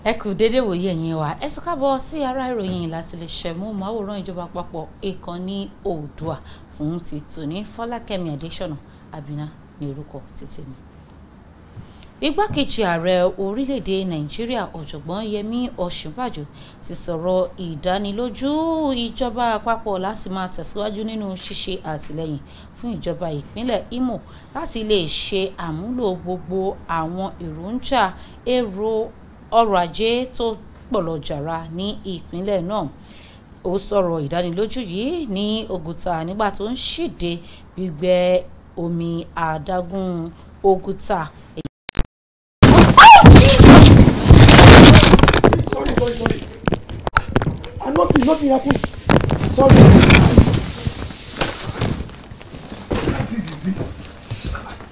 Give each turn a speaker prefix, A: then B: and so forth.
A: ẹ kú dédé wòye ẹ̀yin wa ẹ sọ káàbọ̀ sí ara ìròyìn láti lè ṣẹ̀mú máwòrán ìjọba àpapọ̀ ìkànnì oòdùà fún ti tòní fọlákẹ́mi adésọ̀nà àbínà ní orúkọ títí mi. igbákejì ààrẹ orílẹ̀-èdè nàìjíríà ọ̀jọ̀gbọ́n yẹmí ọ̀ṣínbàjò ti sọ̀rọ̀ ìdánilójú ìjọba àpapọ̀ láti máa tẹ̀síwájú nínú ṣíṣe àtìlẹ́yìn fún ìjọba ìpínlẹ̀ imo láti lè ṣe àmúlò gbogbo àwọn èròjà èrò ọrọ̀ ajé tó pọ̀lọ̀ jàrá ní ìpínlẹ̀ náà ó sọ̀rọ̀ ìdánilójú yìí ní Ògùtà nígbà tó ń ṣíde gbígbẹ omi adágún Ògùtà.
B: sorry sorry sorry ah nothing nothing happen sorry